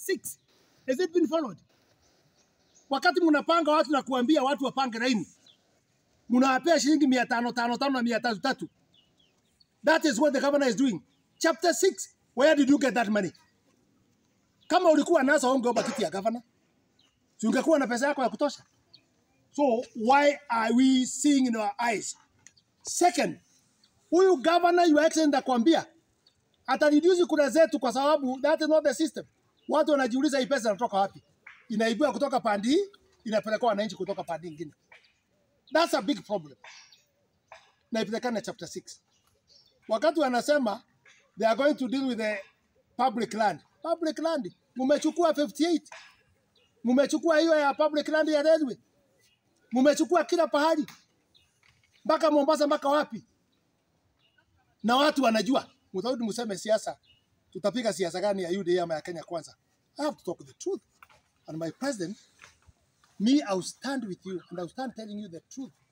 6 has it been followed? Wakati mnapanga watu na kuambia watu wapange laini, mnawapea shilingi mia tano tano tano na mia tatu tatu. That is what the governor is doing. Chapter 6, where did you get that money? Kama ulikuwa nazo ungeomba kiti ya governor, si ungekuwa na pesa yako ya kutosha. So why are we seeing in our eyes? Second, huyu governor your excellency akwambia atareduce kura zetu kwa sababu that is not the system. Watu wanajiuliza hii pesa inatoka wapi? Inaibiwa kutoka pandi hii, inapelekwa wananchi kutoka pandi nyingine. That's a big problem. Na ipelekane chapter 6. Wakati wanasema they are going to deal with the public land. Public land mumechukua 58. Mumechukua hiyo ya public land ya railway. Mumechukua kila pahali mpaka Mombasa, mpaka wapi? Na watu wanajua. Mtarudi mseme siasa, tutapiga siasa gani ya UDA ama ya Kenya Kwanza? I have to talk the truth. And my president, me, I will stand with you and I will stand telling you the truth.